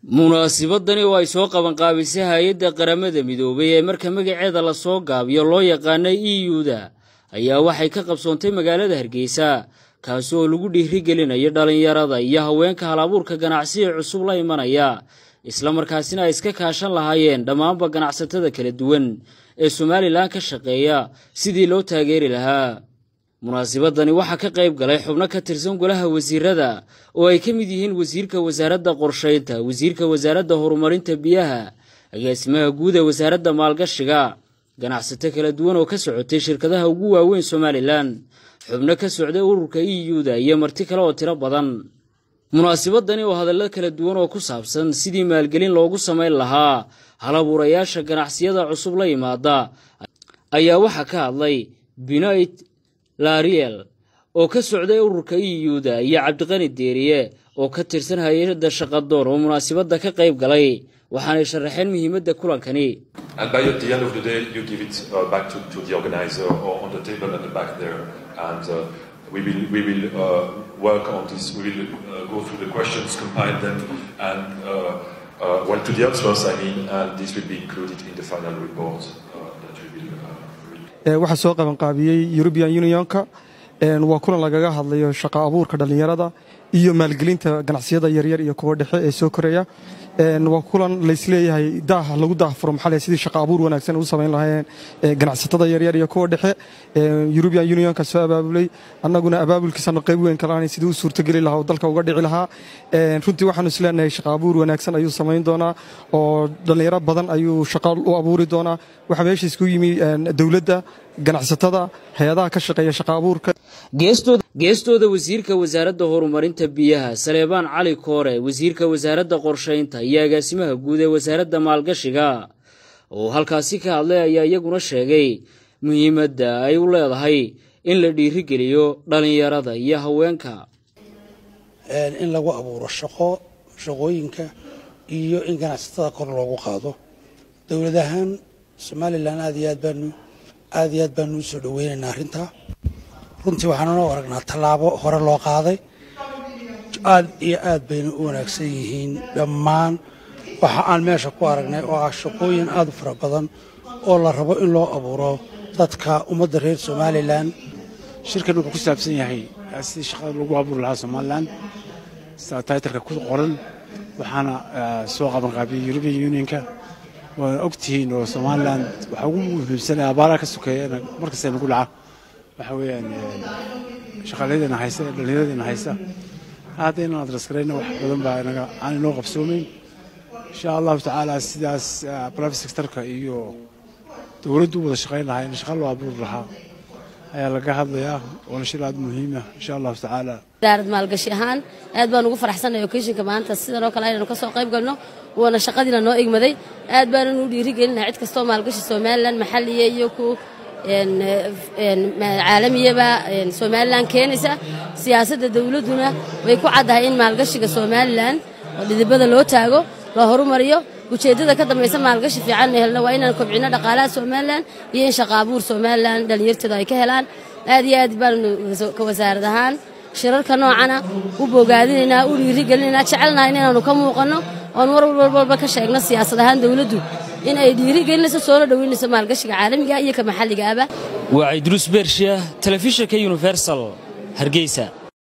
munaasibadani oo ay soo qabanqaabisay hay-adda qaramada midoobay ee marka magaceeda lasoo gaabiyo loo yaqaana e u-da ayaa waxay ka qabsoontay magaalada hargeysa kaasi oo lagu dhiirigelinayo dhallinyarada iyo haweenka halabuurka ganacsiga cusub la imanaya islamarkaasina ay iska kaashan lahaayeen dhammaanba ganacsatada kala duwan ee somalilan ka shaqeeya sidii loo taageeri lahaa munaasibadani waxaa ka qayb galay xubno ka tirsan golaha wasiirada oo ay ka mid yihiin wasiirka wasaaradda qorshaynta wasiirka wasaaradda horumarinta biyaha agaasimaha guud ee wasaaradda maalgashiga ganacsato kala duwan oo ka socotay shirkadaha ugu waaweyn somalilan xubno ka socday ururka e u-da iyo marti kale oo tiro badan munaasibadani oo hadallo kala duwan oo ku saabsan sidii maalgelin loogu samayn lahaa halabuurayaasha ganacsiyada cusub la yimaada ayaa waxaa ka hadlay binoit lariel oo ka socday ururka e u-da iyo cabdiqani deeriye oo ka tirsan hay-adda shaqadoon oo munaasibadda ka qayb galay waxaanay sharaxeen muhiimadda kulankani we will, we will uh, work on this. We will uh, go through the questions, compile them, and uh, uh, well, to the answers, I mean, and this will be included in the final report uh, that we will. Uh, waxaa soo qabanqaabiyey european unionka waa kulan lagaga hadlayo shaqo abuurka dhallinyarada iyo maalgelinta ganacsiyada yaryar iyo kuwa dhexe ee soo koraya waa kulan laysleeyahay daah lagu daahfuro maxaa sidii shaqo abuur wanaagsan u samayn lahaayeen ganacsatada yaryar iyo kuwa dhexe european unionka soo abaabulay annaguna abaabulkiisana qayb weyn kalaanay sidii u suurtogeli lahaa oo dalka uga dhici lahaa runtii waxaanu isleenahay shaqo abuur wanaagsan ayuu samayn doonaa oo dhallinyaro badan ayuu shaqo u abuuri doonaa waxaa meesha isku yimi dowladda ganacsatada hay-adaha ka shaqeeya shaqo abuurka geestooda wasiirka wasaaradda horumarinta biyaha saleebaan cali koore wasiirka wasaaradda qorshaynta iyo agaasimaha guud ee wasaaradda maalgashiga oo halkaasi ka hadlay ayaa iyaguna sheegay muhiimadda ay u leedahay in la dhiirigeliyo dhallinyarada iyo haweenka in lagu abuuro shaqo shaqooyinka iyo in ganacsatada kor loogu qaado dowlad ahaan somalilan aad iyo aad baanu aad iyo aad baanu usoo dhaweynaynaa arrintaa runtii waxaanu noo aragnaa tallaabo hore loo qaaday aad iyo aad bayna u wanaagsan yihiin dhammaan waxa aan meesha ku aragnay oo ah shaqooyin aad u fara badan oo la rabo in loo abuuro dadka ummadda reer somalilan shirkan wuxuu ku saabsan yahay sidii shaqada lagu abuuri lahaa somalilan sida taytarka ku qoran waxaana soo qabanqaabiyey european unionka waana ogtihiin oo somalilan waxaa ugu muhiimsanaya abaaraha ka sokeeya markasta nagu dhaca waxaa weeyaan shaqaalayadeena haysa dhallinyaradeena haysa hadda inaan adraskarayna wax badan baa inaga aan inoo qabsoomeyn insha allahu tacaala sidaas private sectorka iyo dowladdu wada shaqayn lahaa in shaqa loo abuuri lahaa ayaa laga hadlayaa waana shir aad muhiima insha allahu tacaala daarad maalgashi ahaan aad baan ugu faraxsanay okeshinka maanta sidan oo kale aynu ka soo qayb galno waana shaqadiina noo igmaday aad baanan u dhiirigelinaha cid kastoo maalgashi somalilan maxalliya iyo ku caalamiyaba somalilan keenaysa siyaasadda dowladduna way ku caddahay in maalgashiga somalilan oo dhidibada loo taago loo horumariyo ujeeddada ka dambaysa maalgashi fiican helno waa inaan kobcino dhaqaalaha somalilan iyo in shaqa abuur somalilan dhallinyarteedu ay ka helaan aad iyo aad baanu ka wasaarad ahaan shirarka noocana u bogaadinaynaa u dhiirigelinaynaa jecelnahay inaanu ka muuqanno oon war walba ka sheegno siyaasad ahaan dowladdu in ay dhiirigelinayso soona dhoweynayso maalgashiga caalamiga iyo ka maxalliga aba waa cidruus beershiya telefishinka universal hargeysa